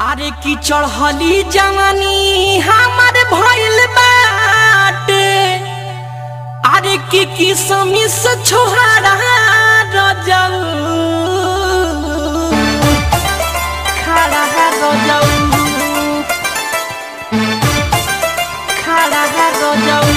अरे की चढ़ली जवानी हमर भइल बाटे अरे की किसमी से छोहारा रजल खड़ा है रजल खड़ा है रजल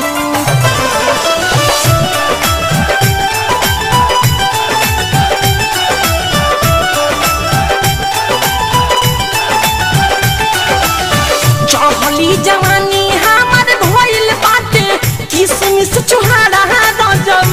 चढ़ली जवानी हमर भइल बाटे किसमिस छोहारा रजल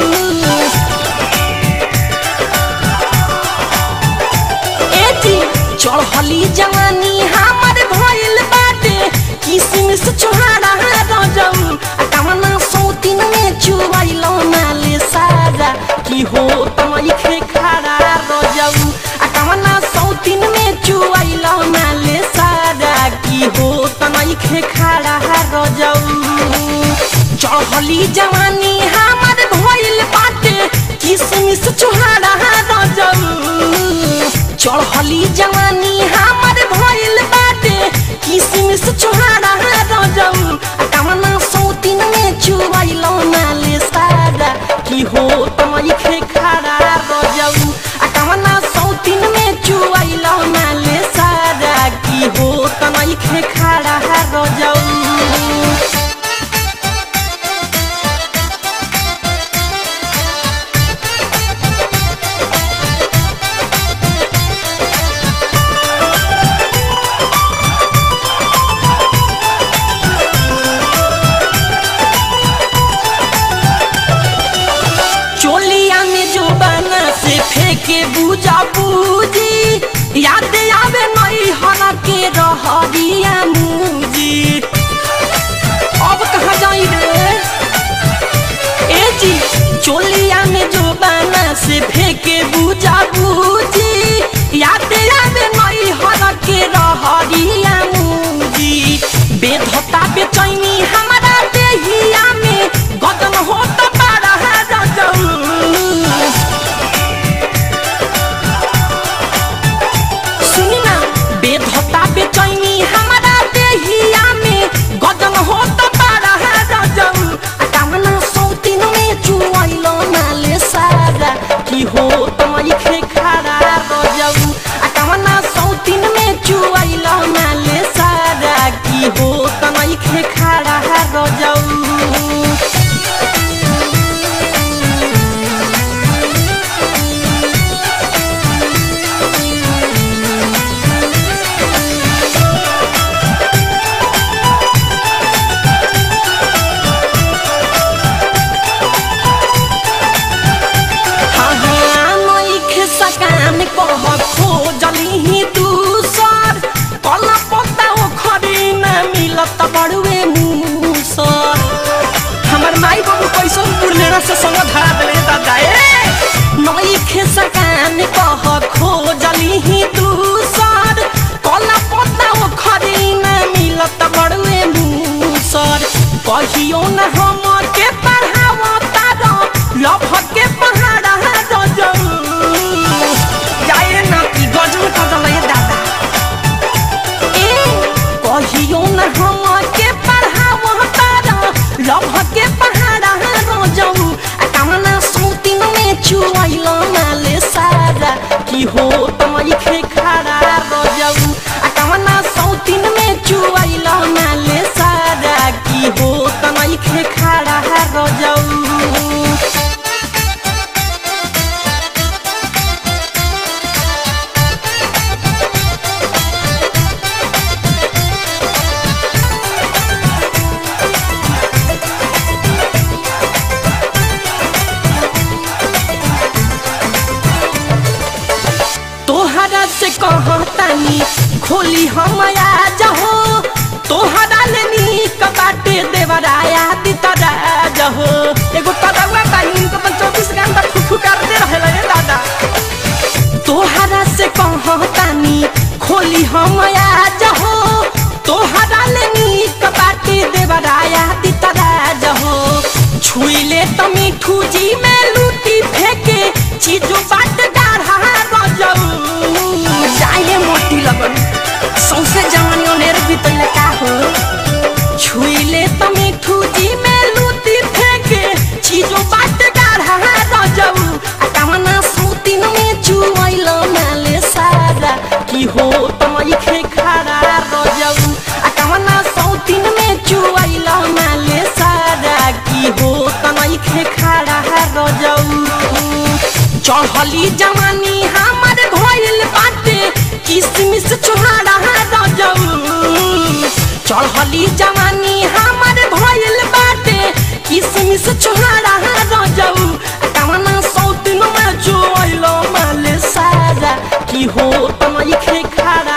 ए जी चढ़ली जवानी हमर भइल बाटे किसमिस छोहारा रजल आ कवना सौतिन में चुबैलो नाले सारा की हो तमई खे खड़ा रजल आ कवना सौतिन में चुबैलो नाले सारा की हो तमई खे खड़ा रजल चढ़ली जवानी हमर भइल बाटे किसमिस छोहारा रजल चढ़ली जवानी हमर भइल बाटे किसमिस छोहारा रजल आ कवना सौतिन में चुबैलो नाले सारा की हो तमई खे खड़ा रजल आ कवना सौतिन में चुबैलो नाले सारा की हो तमई खे खड़ा रजल चोलिया में जो बना से फेंके बुझा बूजी याद आवे नई हरा के रहरिया मुजी अब कहाँ जाई रे ए जी चोलिया में जो बना से फेंके बुझा बूजी याद आवे नई हरा के रहरिया मुजी बेधता बेचैनी हमारा देहिया में गदन होता पारा रजऊ सुनी ना बेधता बेचैनी हमारा देहिया में गदन होता पारा रजऊ आ कामना सौतिन में चुआइलो नाले सारा की हो तमई खे खड़ा रजऊ आ कामना सौतिन में चुआइलो नाले सारा की हो तमई खे खड़ा रजऊ हाँ हाँ नइखे सकान कह खोजली ही दूसर कला पत्ता ओखरी न मिलत बड़ुए मूसर हमर माई बाबू कैसन बुढ़लेना से संग धरा देले दादा ए नइखे सकान कह खोजली ही दूसर कला पत्ता ओखरी न मिलत बड़ुए मूसर कहियो न हम के पढ़ावता लभ के पहाड़ा रजऊ जाए ना कि गजल कजल ये दादा ए कहियो न हम के पढ़ावता लभ के पहाड़ा रजऊ आ कवना सौतिन में चुआइलो नाले सारा की हो तमई खे खड़ा रजऊ आ कवना सौतिन में चुआइलो नाले सारा की हो तमई खे खड़ा रजऊ तोहरा से कहतानी खोली हम आज हो तोहरा ले नीक बाटे देवराया दितरा जहो एगो कदवा टाइम तो चौबीस घंटा फुफु करते रहेला रे दादा तोहरा से कहतानी खोली हम आज हो तोहरा ले नीक बाटे देवराया दितरा जहो छुइले त मिठू जी में लूटी फेंके चीजो बाट गाढ़ा रजऊ जाए मोटी लगन सौसे जवानी ओनेर बितैले का हो छुइले त मिठू जी में लूटी फेंके चीजो बाट गाढ़ा रजऊ आ कमना सूतिन में चुइल माले सारा की हो तमई खे खड़ा रजऊ आ कमना सौतिन में चुइल माले सारा की हो तमई खे खड़ा रजऊ चढ़ली जवानी हमर भइल बाटे किसमिस छोहाड़ा रजऊ चढ़ली जवानी हमर भइल बाटे किसमिस छोहाड़ा रजऊ कवना सौतिन में जोइलो माले सारा की हो तमई खे खाड़ा